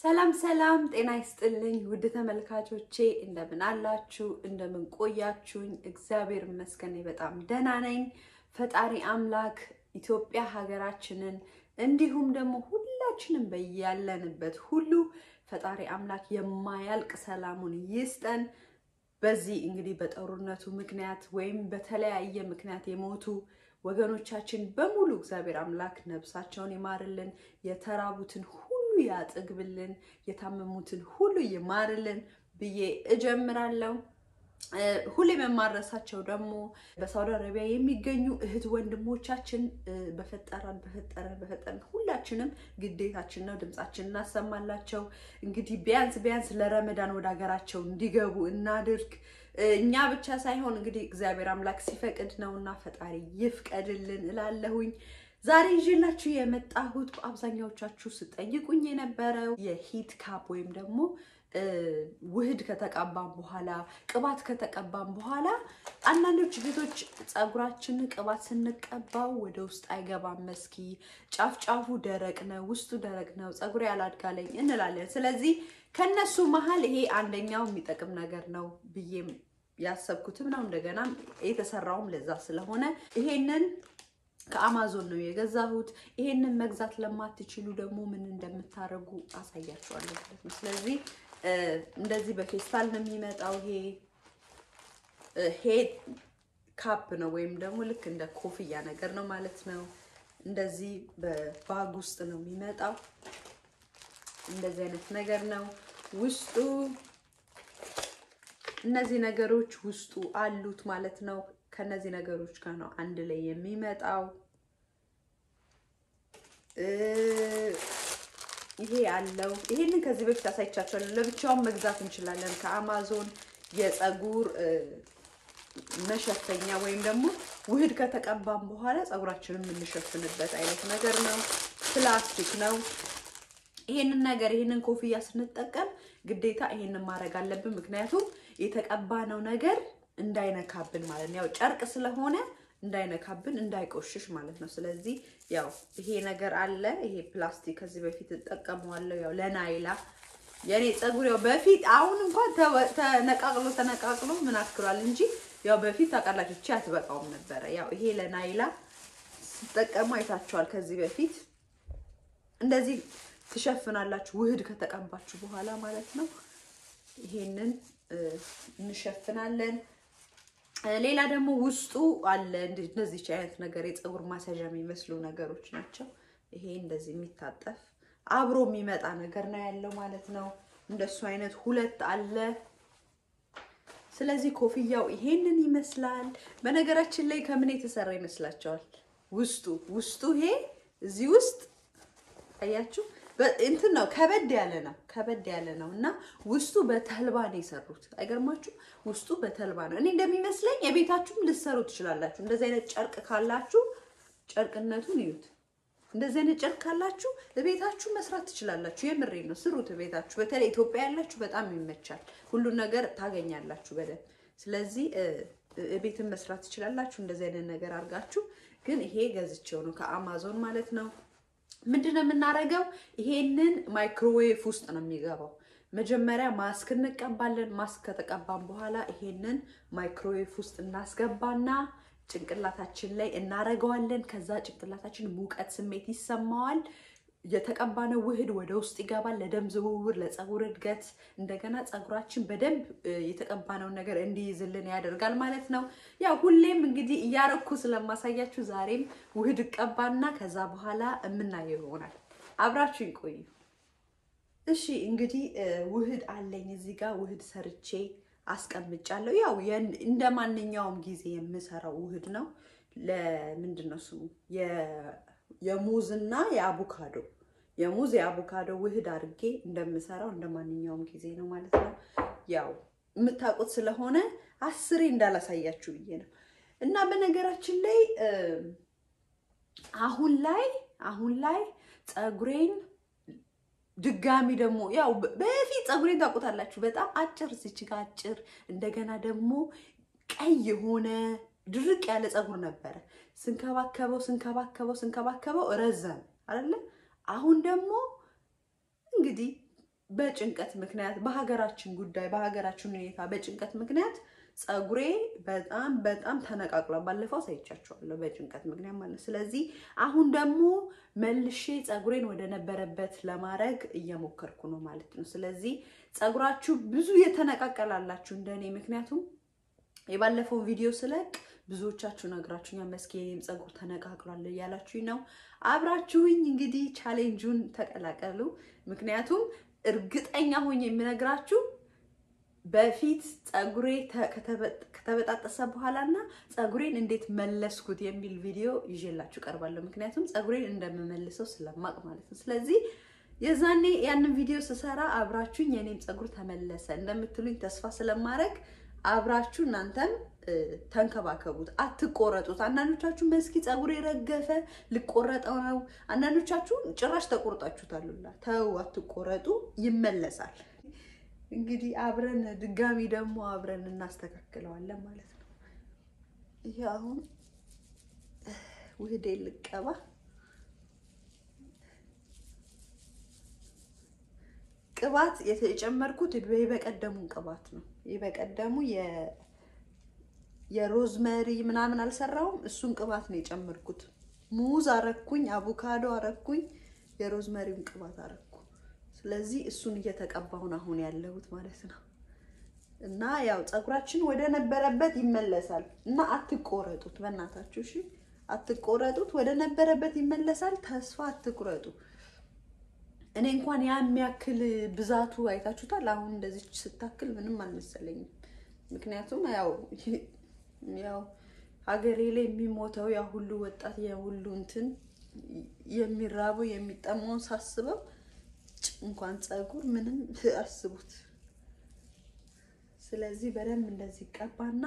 ሰላም ሰላም፣ ጤና ይስጥልኝ ውድ ተመልካቾቼ፣ እንደምን አላችሁ? እንደምን ቆያችሁኝ? እግዚአብሔር ይመስገን በጣም ደህና ነኝ። ፈጣሪ አምላክ ኢትዮጵያ ሀገራችንን እንዲሁም ደግሞ ሁላችንም በያለንበት ሁሉ ፈጣሪ አምላክ የማያልቅ ሰላሙን ይስጠን። በዚህ እንግዲህ በጦርነቱ ምክንያት ወይም በተለያየ ምክንያት የሞቱ ወገኖቻችን በሙሉ እግዚአብሔር አምላክ ነብሳቸውን ይማርልን፣ የተራቡትን ሁሉ ያጥግብልን፣ የታመሙትን ሁሉ ይማርልን ብዬ እጀምራለሁ። ሁሌም የማረሳቸው ደግሞ በሳውዲ አረቢያ የሚገኙ እህት ወንድሞቻችን በፈጠረን በፈጠረን በፈጠረን ሁላችንም ግዴታችን ነው ድምጻችን እናሰማላቸው። እንግዲህ ቢያንስ ቢያንስ ለረመዳን ወደ ሀገራቸው እንዲገቡ እናድርግ። እኛ ብቻ ሳይሆን እንግዲህ እግዚአብሔር አምላክ ሲፈቅድ ነውና ፈጣሪ ይፍቀድልን እላለሁኝ። ዛሬ ይዤላችሁ የመጣሁት በአብዛኛዎቻችሁ ስጠይቁኝ የነበረው የሂት ካፕ ወይም ደግሞ ውህድ ከተቀባም በኋላ ቅባት ከተቀባም በኋላ አንዳንዶች ቤቶች ፀጉራችንን ቅባት ስንቀባው ወደ ውስጥ አይገባም፣ መስኪ ጫፍ ጫፉ ደረቅ ነው፣ ውስጡ ደረቅ ነው፣ ፀጉሬ ያላድጋለኝ እንላለን። ስለዚህ ከነሱ መሀል ይሄ አንደኛው የሚጠቅም ነገር ነው ብዬም ያሰብኩትም ነው። እንደገና የተሰራውም ለዛ ስለሆነ ይሄንን ከአማዞን ነው የገዛሁት። ይሄንን መግዛት ለማትችሉ ደግሞ ምን እንደምታደርጉ አሳያችኋለሁ ማለት ነው። ስለዚህ እንደዚህ በፌስታል ነው የሚመጣው። ይሄ ሄድ ካፕ ነው ወይም ደግሞ ልክ እንደ ኮፍያ ነገር ነው ማለት ነው። እንደዚህ በባግ ውስጥ ነው የሚመጣው። እንደዚህ አይነት ነገር ነው ውስጡ። እነዚህ ነገሮች ውስጡ አሉት ማለት ነው። ከነዚህ ነገሮች ጋር ነው አንድ ላይ የሚመጣው። ይሄ ያለው ይሄንን ከዚህ በፊት አሳይቻችኋለሁ። ለብቻውን መግዛት እንችላለን ከአማዞን የፀጉር መሸፈኛ ወይም ደግሞ ውህድ ከተቀባም በኋላ ፀጉራችንን የምንሸፍንበት አይነት ነገር ነው። ፕላስቲክ ነው። ይሄንን ነገር ይሄንን ኮፍያ ስንጠቀም ግዴታ ይሄንን ማድረግ አለብን። ምክንያቱም የተቀባነው ነገር እንዳይነካብን ማለት ነው። ያው ጨርቅ ስለሆነ እንዳይነካብን እንዳይቆሽሽ ማለት ነው። ስለዚህ ያው ይሄ ነገር አለ። ይሄ ፕላስቲክ ከዚህ በፊት እጠቀመዋለሁ። ያው ለናይላ የኔ ፀጉር ያው በፊት አሁን እንኳን ተነቃቅሎ ተነቃቅሎ ምን አክሏል እንጂ ያው በፊት ታውቃላችሁ እቺ አትበቃውም ነበረ። ያው ይሄ ለናይላ ስጠቀሙ አይታችኋል። ከዚህ በፊት እንደዚህ ትሸፍናላችሁ ውህድ ከተቀባችሁ በኋላ ማለት ነው። ይሄንን እንሸፍናለን። ሌላ ደግሞ ውስጡ አለ እንደዚህ አይነት ነገር የፀጉር ማስያዣ የሚመስሉ ነገሮች ናቸው። ይሄ እንደዚህ የሚታጠፍ አብሮ የሚመጣ ነገር ነው ያለው ማለት ነው። እንደሱ አይነት ሁለት አለ። ስለዚህ ኮፍያው ይሄንን ይመስላል። በነገራችን ላይ ከምን የተሰራ ይመስላችኋል? ውስጡ ውስጡ ይሄ እዚህ ውስጥ አያችሁ እንትን ነው ከበድ ያለ ነው ከበድ ያለ ነው እና ውስጡ በተልባ ነው የሰሩት። አይገርማችሁ? ውስጡ በተልባ ነው። እኔ እንደሚመስለኝ የቤታችሁም ልሰሩ ትችላላችሁ። እንደዚህ አይነት ጨርቅ ካላችሁ ጨርቅነቱን እዩት። እንደዚህ አይነት ጨርቅ ካላችሁ ቤታችሁ መስራት ትችላላችሁ። የምሬ ነው፣ ስሩት ቤታችሁ። በተለይ ኢትዮጵያ ያላችሁ በጣም ይመቻል። ሁሉን ነገር ታገኛላችሁ በደንብ። ስለዚህ ቤትን መስራት ትችላላችሁ። እንደዚህ አይነት ነገር አድርጋችሁ። ግን ይሄ ገዝቼው ነው ከአማዞን ማለት ነው። ምንድን ነው የምናደርገው? ይሄንን ማይክሮዌቭ ውስጥ ነው የሚገባው። መጀመሪያ ማስክ እንቀባለን። ማስክ ከተቀባን በኋላ ይሄንን ማይክሮዌቭ ውስጥ እናስገባና ጭንቅላታችን ላይ እናረገዋለን። ከዛ ጭንቅላታችን ሙቀት ስሜት ይሰማዋል። የተቀባነው ውህድ ወደ ውስጥ ይገባል። ለደም ዝውውር፣ ለፀጉር እድገት፣ እንደገና ፀጉራችን በደንብ የተቀባነውን ነገር እንዲይዝልን ያደርጋል ማለት ነው። ያው ሁሌም እንግዲህ እያረኩ ስለማሳያችሁ ዛሬም ውህድ እቀባና ከዛ በኋላ የምናየው ይሆናል። አብራችሁ ይቆዩ። እሺ እንግዲህ ውህድ አለኝ እዚህ ጋር ውህድ ሰርቼ አስቀምጫለሁ። ያው እንደ ማንኛውም ጊዜ የምሰራው ውህድ ነው። ለምንድን ነው ስሙ የሙዝና የአቮካዶ የሙዝ የአቮካዶ ውህድ አድርጌ እንደምሰራው እንደ ማንኛውም ጊዜ ነው ማለት ነው። ያው የምታውቁት ስለሆነ አስሬ እንዳላሳያችሁ ብዬ ነው። እና በነገራችን ላይ አሁን ላይ አሁን ላይ ፀጉሬን ድጋሚ ደግሞ ያው በፊት ፀጉሬን ታውቁታላችሁ፣ በጣም አጭር እዚች ጋ አጭር፣ እንደገና ደግሞ ቀይ የሆነ ድርቅ ያለ ፀጉር ነበረ። ስንከባከበው ስንከባከበው ስንከባከበው ረዘም አይደለ? አሁን ደግሞ እንግዲህ በጭንቀት ምክንያት በሀገራችን ጉዳይ በሀገራችን ሁኔታ በጭንቀት ምክንያት ፀጉሬ በጣም በጣም ተነቃቅሏል። ባለፈው ሳይቻቸዋለሁ በጭንቀት ምክንያት ማለት ነው። ስለዚህ አሁን ደግሞ መልሼ ፀጉሬን ወደ ነበረበት ለማድረግ እየሞከርኩ ነው ማለት ነው። ስለዚህ ፀጉራችሁ ብዙ የተነቃቀላላችሁ እንደኔ ምክንያቱም የባለፈውን ቪዲዮ ስለቅ ብዙዎቻችሁ ነግራችሁኛል። መስኪ የኔም ፀጉር ተነቃቅሏል እያላችሁኝ ነው። አብራችሁኝ እንግዲህ ቻሌንጁን ተቀላቀሉ። ምክንያቱም እርግጠኛ ሆኜ የምነግራችሁ በፊት ፀጉሬ ከተበጣጠሰ በኋላ እና ፀጉሬን እንዴት መለስኩት የሚል ቪዲዮ ይዤላችሁ ቀርባለሁ። ምክንያቱም ፀጉሬን እንደምመልሰው ስለማቅ ማለት ነው። ስለዚህ የዛኔ ያንን ቪዲዮ ስሰራ አብራችሁኝ የኔም ፀጉር ተመለሰ እንደምትሉኝ ተስፋ ስለማድረግ አብራችሁ እናንተም ተንከባከቡት፣ አትቆረጡት። አንዳንዶቻችሁ መስኪ ፀጉሬ ረገፈ ልቆረጠው ነው። አንዳንዶቻችሁ ጭራሽ ተቆርጣችሁታሉላ። ተው፣ አትቆረጡ፣ ይመለሳል። እንግዲህ አብረን ድጋሚ ደግሞ አብረን እናስተካክለዋለን ማለት ነው። ይሄ አሁን ውህዴ ልቀባ ቅባት የጨመርኩት የበቀደሙን ቅባት ነው። የበቀደሙ የሮዝመሪ ምናምን አልሰራውም። እሱን ቅባት ነው የጨመርኩት። ሙዝ አረኩኝ፣ አቮካዶ አረኩኝ፣ የሮዝመሪውን ቅባት አረኩ። ስለዚህ እሱን እየተቀባሁን አሁን ያለሁት ማለት ነው። እና ያው ፀጉራችን ወደ ነበረበት ይመለሳል እና አትቆረጡት፣ በእናታችሁ እሺ፣ አትቆረጡት። ወደ ነበረበት ይመለሳል። ተስፋ አትቁረጡ። እኔ እንኳን ያ የሚያክል ብዛቱ አይታችሁታል። አሁን እንደዚህ ስታክል ምንም አልመሰለኝም። ምክንያቱም ያው ያው ሀገሬ ላይ የሚሞተው ያ ሁሉ ወጣት ያ ሁሉ እንትን የሚራበው የሚጠማውን ሳስበው እንኳን ፀጉር ምንም አስቡት። ስለዚህ በደንብ እንደዚህ ቀባና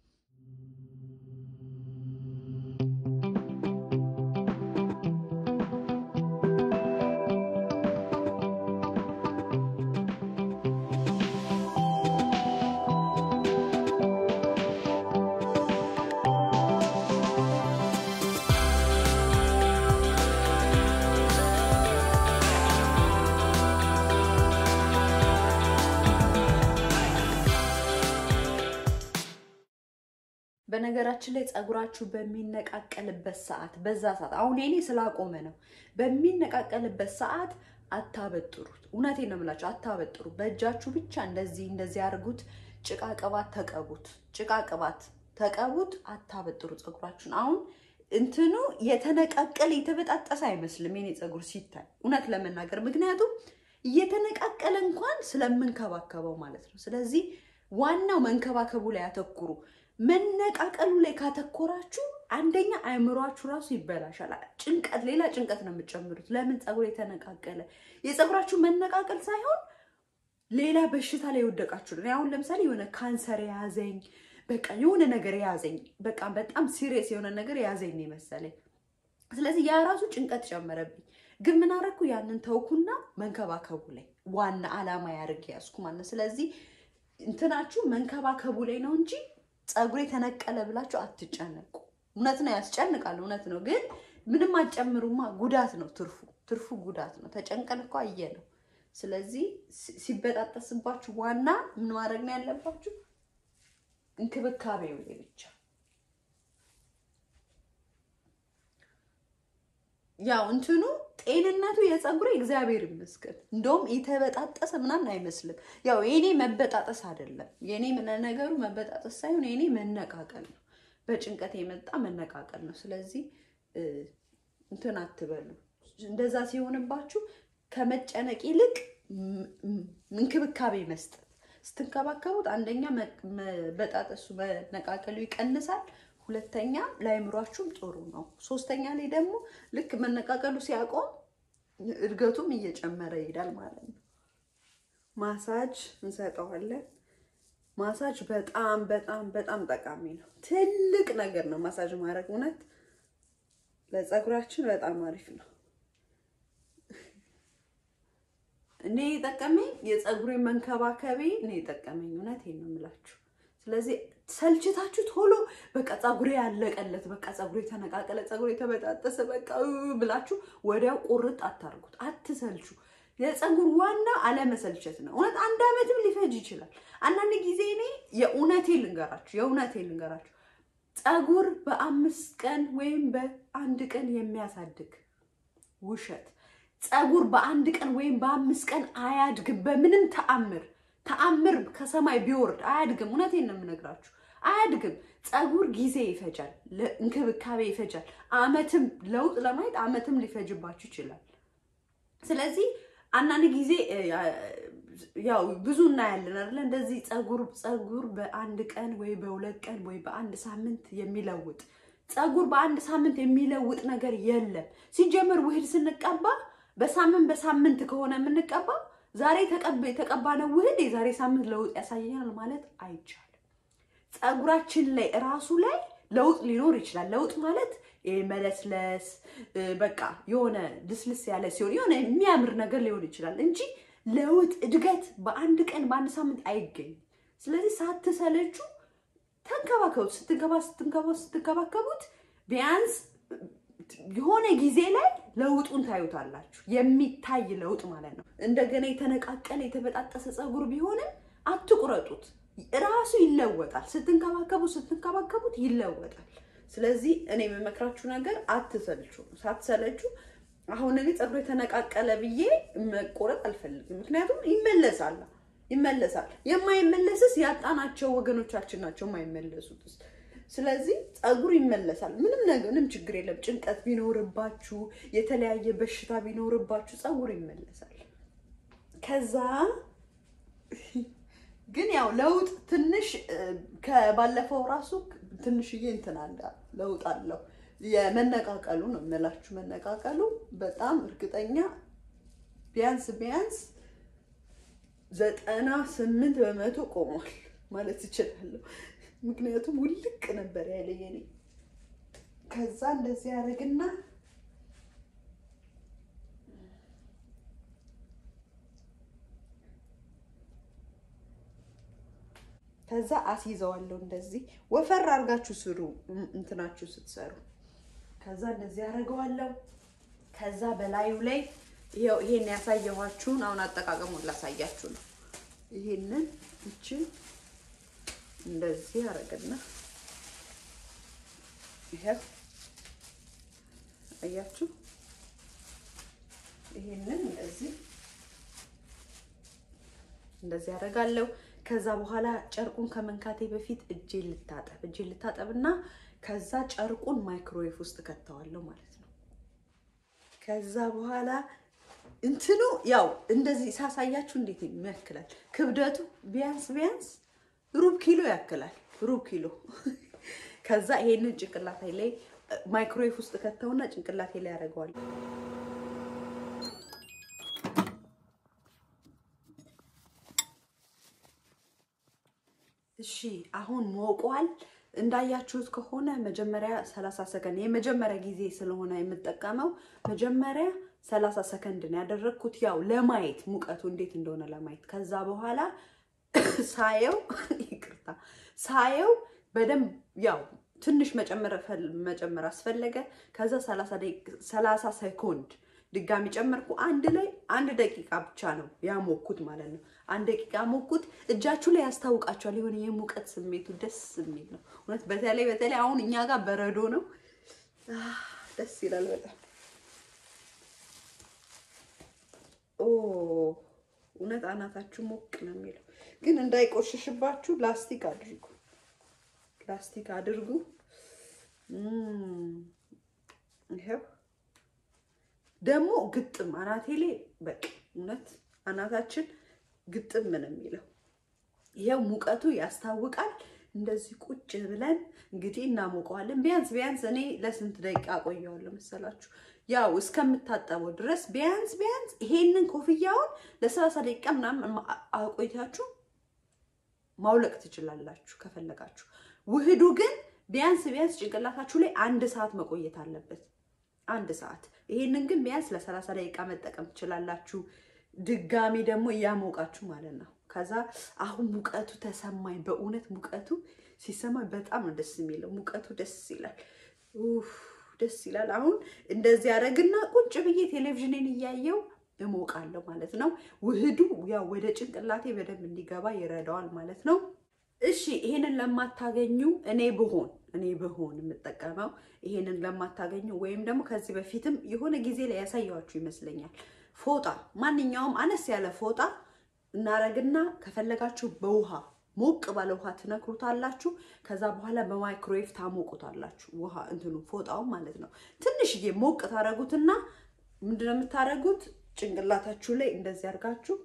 በነገራችን ላይ ፀጉራችሁ በሚነቃቀልበት ሰዓት በዛ ሰዓት አሁን የኔ ስላቆመ ነው። በሚነቃቀልበት ሰዓት አታበጥሩት። እውነቴን ነው የምላችሁ፣ አታበጥሩ። በእጃችሁ ብቻ እንደዚህ እንደዚህ አድርጉት። ጭቃ ቅባት ተቀቡት፣ ጭቃ ቅባት ተቀቡት። አታበጥሩ ፀጉራችሁን። አሁን እንትኑ የተነቃቀለ የተበጣጠሰ አይመስልም የኔ ፀጉር ሲታይ እውነት ለመናገር ምክንያቱም እየተነቃቀለ እንኳን ስለምንከባከበው ማለት ነው። ስለዚህ ዋናው መንከባከቡ ላይ አተኩሩ። መነቃቀሉ ላይ ካተኮራችሁ አንደኛ አእምሯችሁ ራሱ ይበላሻል። ጭንቀት፣ ሌላ ጭንቀት ነው የምትጨምሩት። ለምን ፀጉር የተነቃቀለ የፀጉራችሁ መነቃቀል ሳይሆን ሌላ በሽታ ላይ የወደቃችሁ ነው። አሁን ለምሳሌ የሆነ ካንሰር የያዘኝ በቃ የሆነ ነገር የያዘኝ በቃ በጣም ሲሪየስ የሆነ ነገር የያዘኝ ነው የመሰለኝ። ስለዚህ ያ ራሱ ጭንቀት ጨመረብኝ። ግን ምን አደረኩ? ያንን ተውኩና መንከባከቡ ላይ ዋና አላማ ያደርግ ያዝኩ ማለት። ስለዚህ እንትናችሁ መንከባከቡ ላይ ነው እንጂ ፀጉሬ ተነቀለ ብላችሁ አትጨነቁ። እውነት ነው ያስጨንቃል፣ እውነት ነው። ግን ምንም አትጨምሩማ፣ ጉዳት ነው ትርፉ። ትርፉ ጉዳት ነው። ተጨንቀን እኮ አየ ነው። ስለዚህ ሲበጣጠስባችሁ ዋና ምን ማድረግ ነው ያለባችሁ? እንክብካቤው ላይ ብቻ ያው እንትኑ ጤንነቱ የፀጉሬ እግዚአብሔር ይመስገን እንደውም የተበጣጠሰ ምናምን አይመስልም። ያው የኔ መበጣጠስ አይደለም የኔ ነገሩ መበጣጠስ ሳይሆን የኔ መነቃቀል ነው። በጭንቀት የመጣ መነቃቀል ነው። ስለዚህ እንትን አትበሉ። እንደዛ ሲሆንባችሁ ከመጨነቅ ይልቅ እንክብካቤ መስጠት ስትንከባከቡት፣ አንደኛ መበጣጠሱ መነቃቀሉ ይቀንሳል። ሁለተኛ ለአይምሯችሁም ጥሩ ነው። ሶስተኛ ላይ ደግሞ ልክ መነቃቀሉ ሲያቆም እድገቱም እየጨመረ ይሄዳል ማለት ነው። ማሳጅ እንሰጠዋለን። ማሳጅ በጣም በጣም በጣም ጠቃሚ ነው። ትልቅ ነገር ነው ማሳጅ ማድረግ። እውነት ለፀጉራችን በጣም አሪፍ ነው። እኔ የጠቀመኝ የፀጉሬ መንከባከቤ እኔ የጠቀመኝ እውነቴን ነው የምላችሁ። ስለዚህ ሰልችታችሁ ቶሎ በቃ ፀጉሬ ያለቀለት በቃ ፀጉሬ ተነቃቀለ፣ ፀጉሬ ተበጣጠሰ በቃ ብላችሁ ወዲያው ቁርጥ አታርጉት። አትሰልቹ። የፀጉር ዋና አለመሰልቸት ነው። እውነት አንድ ዓመትም ሊፈጅ ይችላል። አንዳንድ ጊዜ እኔ የእውነቴ ልንገራችሁ የእውነቴ ልንገራችሁ ፀጉር በአምስት ቀን ወይም በአንድ ቀን የሚያሳድግ ውሸት። ፀጉር በአንድ ቀን ወይም በአምስት ቀን አያድግም። በምንም ተአምር ተአምር ከሰማይ ቢወርድ አያድግም። እውነቴን ነው የምነግራችሁ፣ አያድግም። ፀጉር ጊዜ ይፈጃል፣ እንክብካቤ ይፈጃል። አመትም ለውጥ ለማየት አመትም ሊፈጅባችሁ ይችላል። ስለዚህ አንዳንድ ጊዜ ያው ብዙ እናያለን አይደለ? እንደዚህ ፀጉር ፀጉር በአንድ ቀን ወይ በሁለት ቀን ወይ በአንድ ሳምንት የሚለውጥ ፀጉር በአንድ ሳምንት የሚለውጥ ነገር የለም። ሲጀምር ውህድ ስንቀባ በሳምንት በሳምንት ከሆነ የምንቀባ ዛሬ የተቀባነው ውህድ የዛሬ ሳምንት ለውጥ ያሳየናል ማለት አይቻልም። ፀጉራችን ላይ እራሱ ላይ ለውጥ ሊኖር ይችላል። ለውጥ ማለት መለስለስ በቃ የሆነ ልስልስ ያለ ሲሆን የሆነ የሚያምር ነገር ሊሆን ይችላል እንጂ ለውጥ እድገት በአንድ ቀን በአንድ ሳምንት አይገኝም። ስለዚህ ሳትሰለቹ ተንከባከቡት። ስትንከባ ስትንከባ ስትንከባከቡት ቢያንስ የሆነ ጊዜ ላይ ለውጡን ታዩታላችሁ። የሚታይ ለውጥ ማለት ነው። እንደገና የተነቃቀለ የተበጣጠሰ ፀጉር ቢሆንም አትቁረጡት፣ ራሱ ይለወጣል። ስትንከባከቡ ስትንከባከቡት ይለወጣል። ስለዚህ እኔ የምመክራችሁ ነገር አትሰልቹ። ሳትሰለቹ አሁን እኔ ፀጉር የተነቃቀለ ብዬ መቆረጥ አልፈልግም። ምክንያቱም ይመለሳል ይመለሳል። የማይመለስስ ያጣናቸው ወገኖቻችን ናቸው የማይመለሱትስ። ስለዚህ ፀጉር ይመለሳል። ምንም ነገር ምንም ችግር የለም። ጭንቀት ቢኖርባችሁ፣ የተለያየ በሽታ ቢኖርባችሁ ፀጉር ይመለሳል። ከዛ ግን ያው ለውጥ ትንሽ ከባለፈው ራሱ ትንሽዬ እንትን አለ ለውጥ አለው። የመነቃቀሉ ነው የምላችሁ። መነቃቀሉ በጣም እርግጠኛ ቢያንስ ቢያንስ ዘጠና ስምንት በመቶ ቆሟል ማለት እችላለሁ። ምክንያቱም ውልቅ ነበር ያለ የኔ። ከዛ እንደዚህ ያደርግና ከዛ አስይዘዋለሁ። እንደዚህ ወፈር አድርጋችሁ ስሩ እንትናችሁ ስትሰሩ። ከዛ እንደዚህ አደርገዋለሁ። ከዛ በላዩ ላይ ይሄው ይሄን ያሳየኋችሁን አሁን አጠቃቀሙን ላሳያችሁ ነው። ይሄንን እችን እንደዚህ አደርግና ይሄው አያችሁ፣ ይሄንን እንደዚህ እንደዚህ አደርጋለሁ። ከዛ በኋላ ጨርቁን ከመንካቴ በፊት እጄ ልታጠብ እጄ ልታጠብና ከዛ ጨርቁን ማይክሮዌቭ ውስጥ ከተዋለሁ ማለት ነው። ከዛ በኋላ እንትኑ ያው እንደዚህ ሳሳያችሁ እንዴት ያክላል ክብደቱ ቢያንስ ቢያንስ ሩብ ኪሎ ያክላል። ሩብ ኪሎ። ከዛ ይሄንን ጭንቅላቴ ላይ ማይክሮዌቭ ውስጥ ከተውና ጭንቅላቴ ላይ ያደርገዋለሁ። እሺ አሁን ሞቋል። እንዳያችሁት ከሆነ መጀመሪያ 30 ሰከንድ የመጀመሪያ ጊዜ ስለሆነ የምጠቀመው መጀመሪያ 30 ሰከንድ ነው ያደረግኩት፣ ያው ለማየት ሙቀቱ እንዴት እንደሆነ ለማየት። ከዛ በኋላ ሳየው ይቅርታ ሳየው በደንብ ያው ትንሽ መጨመር መጨመር አስፈለገ። ከዛ 30 ሰኮንድ ድጋሚ ጨመርኩ። አንድ ላይ አንድ ደቂቃ ብቻ ነው ያሞኩት ማለት ነው። አንድ ደቂቃ ሞኩት። እጃችሁ ላይ ያስታውቃችኋል። የሆነ የሙቀት ስሜቱ ደስ የሚል ነው እውነት። በተለይ በተለይ አሁን እኛ ጋር በረዶ ነው፣ ደስ ይላል በጣም ኦ እውነት አናታችሁ ሞቅ ነው የሚለው። ግን እንዳይቆሽሽባችሁ ላስቲክ አድርጉ፣ ላስቲክ አድርጉ። ይኸው ደግሞ ግጥም አናቴ ላይ በቃ እውነት አናታችን ግጥም ነው የሚለው። ይኸው ሙቀቱ ያስታውቃል። እንደዚህ ቁጭ ብለን እንግዲህ እናሞቀዋለን። ቢያንስ ቢያንስ እኔ ለስንት ደቂቃ ቆየዋለሁ መሰላችሁ? ያው እስከምታጠበው ድረስ ቢያንስ ቢያንስ ይሄንን ኮፍያውን ለሰላሳ ደቂቃ ምናምን አቆይታችሁ ማውለቅ ትችላላችሁ ከፈለጋችሁ። ውህዱ ግን ቢያንስ ቢያንስ ጭንቅላታችሁ ላይ አንድ ሰዓት መቆየት አለበት። አንድ ሰዓት። ይሄንን ግን ቢያንስ ለሰላሳ ደቂቃ መጠቀም ትችላላችሁ። ድጋሚ ደግሞ እያሞቃችሁ ማለት ነው። ከዛ አሁን ሙቀቱ ተሰማኝ። በእውነት ሙቀቱ ሲሰማኝ በጣም ነው ደስ የሚለው። ሙቀቱ ደስ ይላል። ኡፍ ደስ ይላል። አሁን እንደዚህ ያደረግና ቁጭ ብዬ ቴሌቪዥንን እያየው እሞቃለሁ ማለት ነው። ውህዱ ያው ወደ ጭንቅላቴ በደንብ እንዲገባ ይረዳዋል ማለት ነው። እሺ ይሄንን ለማታገኙ እኔ ብሆን እኔ ብሆን የምጠቀመው ይሄንን ለማታገኙ ወይም ደግሞ ከዚህ በፊትም የሆነ ጊዜ ላይ ያሳያችሁ ይመስለኛል። ፎጣ ማንኛውም አነስ ያለ ፎጣ እናረግና ከፈለጋችሁ በውሃ ሞቅ ባለ ውሃ ትነክሩታላችሁ። ከዛ በኋላ በማይክሮዌቭ ታሞቁታላችሁ። ውሃ እንትኑ ፎጣው ማለት ነው። ትንሽዬ ሞቅ ታረጉትና ምንድነው የምታረጉት? ጭንቅላታችሁ ላይ እንደዚህ አርጋችሁ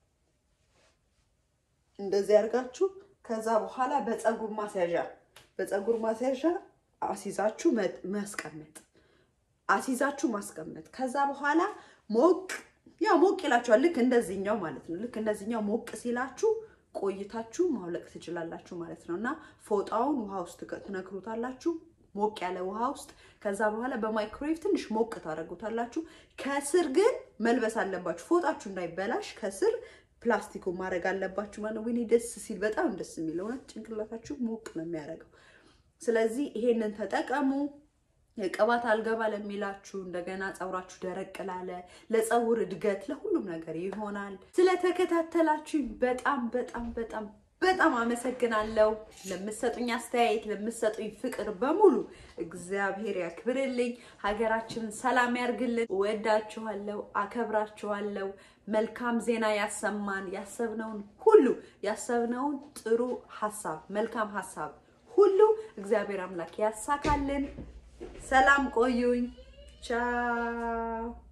እንደዚህ አርጋችሁ ከዛ በኋላ በፀጉር ማስያዣ በፀጉር ማስያዣ አሲዛችሁ ማስቀመጥ አሲዛችሁ ማስቀመጥ። ከዛ በኋላ ሞቅ ያው ሞቅ ይላችኋል። ልክ እንደዚህኛው ማለት ነው። ልክ እንደዚህኛው ሞቅ ሲላችሁ ቆይታችሁ ማውለቅ ትችላላችሁ ማለት ነው። እና ፎጣውን ውሃ ውስጥ ትነክሩታላችሁ ሞቅ ያለ ውሃ ውስጥ። ከዛ በኋላ በማይክሮዌቭ ትንሽ ሞቅ ታደርጉታላችሁ። ከስር ግን መልበስ አለባችሁ፣ ፎጣችሁ እንዳይበላሽ ከስር ፕላስቲኩ ማድረግ አለባችሁ ማለት ነው። ወይኔ ደስ ሲል በጣም ደስ የሚል እውነት ጭንቅላታችሁ ሞቅ ነው የሚያደርገው። ስለዚህ ይሄንን ተጠቀሙ። የቅባት አልገባ ለሚላችሁ እንደገና ፀጉራችሁ ደረቅ ላለ ለፀጉር እድገት ለሁሉም ነገር ይሆናል። ስለተከታተላችሁኝ በጣም በጣም በጣም በጣም አመሰግናለሁ። ለምሰጡኝ አስተያየት፣ ለምሰጡኝ ፍቅር በሙሉ እግዚአብሔር ያክብርልኝ። ሀገራችንን ሰላም ያርግልን። እወዳችኋለሁ፣ አከብራችኋለሁ። መልካም ዜና ያሰማን። ያሰብነውን ሁሉ ያሰብነውን ጥሩ ሀሳብ፣ መልካም ሀሳብ ሁሉ እግዚአብሔር አምላክ ያሳካልን። ሰላም ቆዩኝ። ቻው